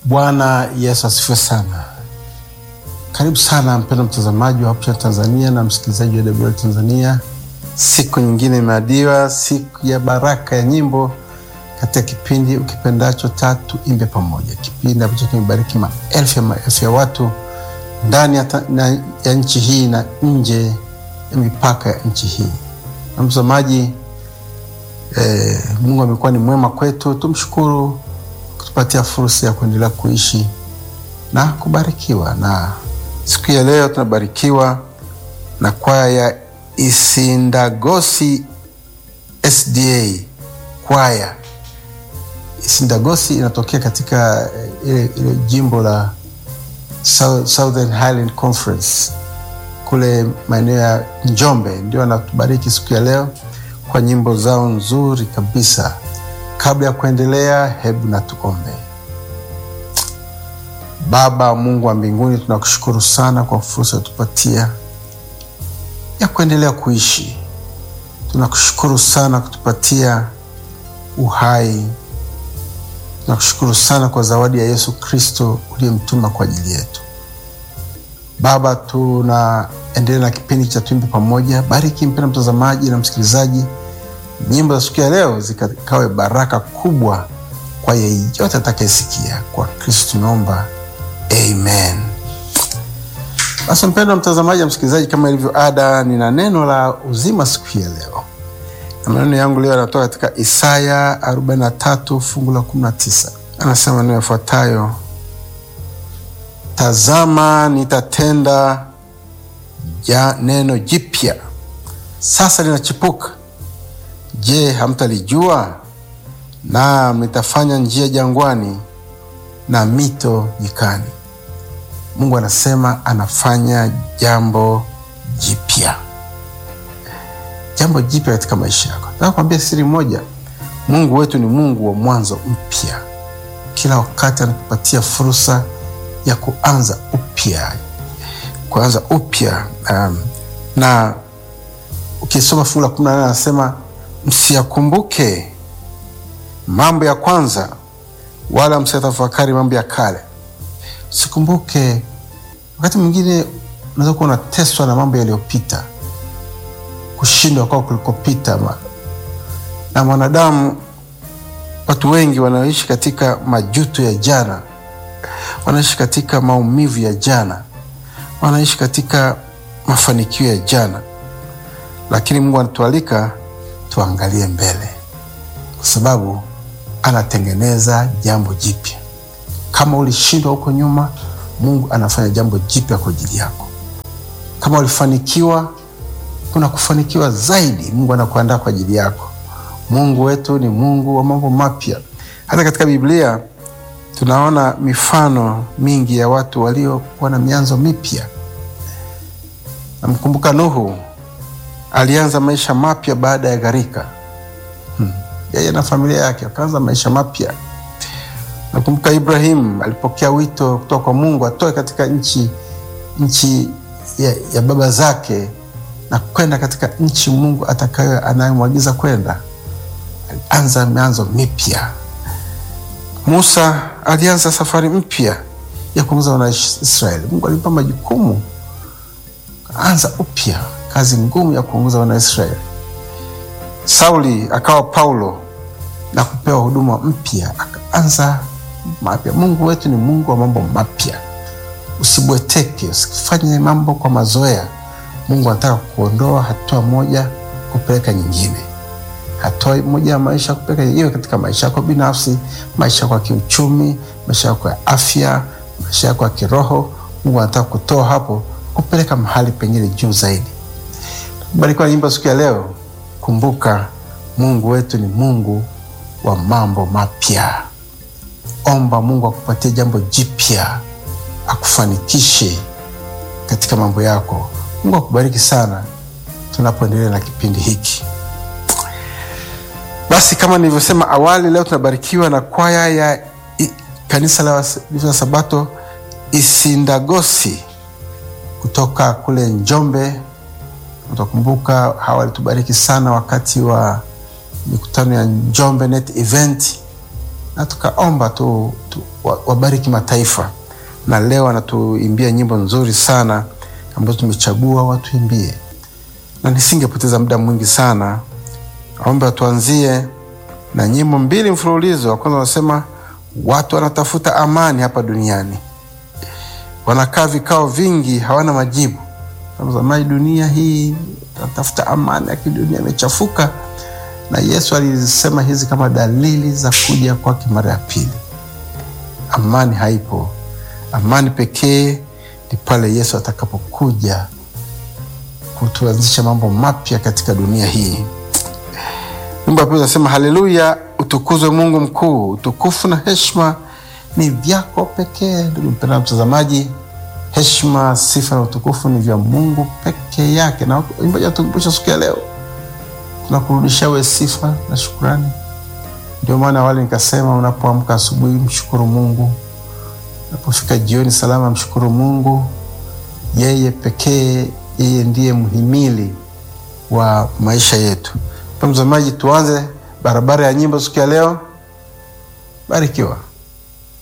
Bwana Yesu asifiwe sana. Karibu sana mpendwa mtazamaji wa Hope Tanzania na msikilizaji wa WL Tanzania. Siku nyingine imeadiwa, siku ya baraka ya nyimbo katika kipindi ukipendacho Tatu Imbe Pamoja, kipindi ambacho kimebariki maelfu ya maelfu ya watu ndani ya, ta, na, ya nchi hii na nje ya mipaka ya nchi hii. Na mtazamaji eh, Mungu amekuwa ni mwema kwetu, tumshukuru kutupatia fursa ya kuendelea kuishi na kubarikiwa. Na siku ya leo tunabarikiwa na kwaya ya Isindagosi SDA kwaya. Isindagosi inatokea katika ile, ile jimbo la Southern Highland Conference kule maeneo ya Njombe, ndio anatubariki siku ya leo kwa nyimbo zao nzuri kabisa. Kabla ya kuendelea, hebu na tuombe. Baba Mungu wa mbinguni, tunakushukuru sana kwa fursa utupatia ya kuendelea kuishi. Tunakushukuru sana kutupatia uhai. Tunakushukuru sana kwa zawadi ya Yesu Kristo uliyemtuma kwa ajili yetu. Baba, tunaendelea na kipindi cha Tuimbe Pamoja. Bariki mpenda mtazamaji na msikilizaji, nyimbo za siku ya leo zikawe baraka kubwa kwa yeyote atakayesikia. Kwa Kristo tunaomba, amen. Basi mpendwa mtazamaji na msikilizaji, kama ilivyo ada, nina neno la uzima siku ya leo, na maneno yangu leo yanatoka katika Isaya 43 fungu la 19. Anasema maneno yafuatayo: Tazama, nitatenda ja neno jipya, sasa linachipuka. Je, hamtalijua? Naam, nitafanya njia jangwani na mito nyikani. Mungu anasema anafanya jambo jipya, jambo jipya katika maisha yako. Nataka kuambia siri moja, Mungu wetu ni Mungu wa mwanzo mpya. Kila wakati anatupatia fursa ya kuanza upya, kuanza upya. Um, na ukisoma fungu la kumi na nane anasema msiyakumbuke mambo ya kwanza, wala msiyatafakari mambo ya kale. Usikumbuke. Wakati mwingine unaweza kuwa unateswa na mambo yaliyopita, kushindwa kwao kulikopita. Na mwanadamu, watu wengi wanaishi katika majuto ya jana, wanaishi katika maumivu ya jana, wanaishi katika mafanikio ya jana, lakini Mungu anatualika tuangalie mbele, kwa sababu anatengeneza jambo jipya. Kama ulishindwa huko nyuma, Mungu anafanya jambo jipya kwa ajili yako. Kama ulifanikiwa, kuna kufanikiwa zaidi, Mungu anakuandaa kwa ajili yako. Mungu wetu ni Mungu wa mambo mapya. Hata katika Biblia tunaona mifano mingi ya watu waliokuwa na mianzo mipya. Namkumbuka Nuhu alianza maisha mapya baada ya gharika. Hmm. Yeye na familia yake wakaanza maisha mapya. Nakumbuka Ibrahim alipokea wito kutoka kwa Mungu atoe katika nchi nchi ya, ya baba zake na kwenda katika nchi Mungu atakayo anayemwagiza kwenda. Alianza mianzo mipya. Musa alianza safari mpya ya kuongoza wana Israeli. Mungu alimpa majukumu, anza upya kazi ngumu ya kuongoza wana Israeli. Sauli akawa Paulo na kupewa huduma mpya, akaanza mapya. Mungu wetu ni Mungu wa mambo mapya. Usibweteke, usifanye mambo kwa mazoea. Mungu anataka kuondoa hatua moja kupeleka nyingine, hatua moja ya maisha kupeleka iwe katika maisha yako binafsi, maisha yako ya kiuchumi, maisha yako ya afya, maisha yako ya kiroho. Mungu anataka kutoa hapo kupeleka mahali pengine juu zaidi. Barikiwa nyimbo siku ya leo. Kumbuka Mungu wetu ni Mungu wa mambo mapya. Omba Mungu akupatie jambo jipya, akufanikishe katika mambo yako. Mungu akubariki sana tunapoendelea na kipindi hiki. Basi kama nilivyosema awali, leo tunabarikiwa na kwaya ya i, kanisa la Waadventista Sabato Isindagosi kutoka kule Njombe. Utakumbuka hawa walitubariki sana wakati wa mikutano ya Njombe Net Event na tukaomba tu, tu wabariki mataifa, na leo anatuimbia nyimbo nzuri sana ambazo tumechagua watuimbie, na nisingepoteza muda mwingi sana, aomba tuanzie na nyimbo mbili mfululizo. Wa kwanza wanasema watu wanatafuta amani hapa duniani, wanakaa vikao vingi, hawana majibu. Zamani dunia hii tunatafuta amani, lakini dunia imechafuka, na Yesu alisema hizi kama dalili za kuja kwake mara ya pili. Amani haipo. Amani pekee ni pale Yesu atakapokuja kutuanzisha mambo mapya katika dunia hii. Nyimbo ya pili nasema haleluya, utukuzwe Mungu mkuu, utukufu na heshima ni vyako pekee. Ndugu mpendwa mtazamaji, heshima, sifa na utukufu ni vya Mungu peke yake, na imbaji atukumbusha siku ya leo, tunakurudisha we sifa na shukurani. Ndio maana awali nikasema, unapoamka asubuhi mshukuru Mungu, unapofika jioni salama mshukuru Mungu. Yeye pekee, yeye ndiye mhimili wa maisha yetu. Mtazamaji, tuanze barabara ya nyimbo siku ya leo. Barikiwa.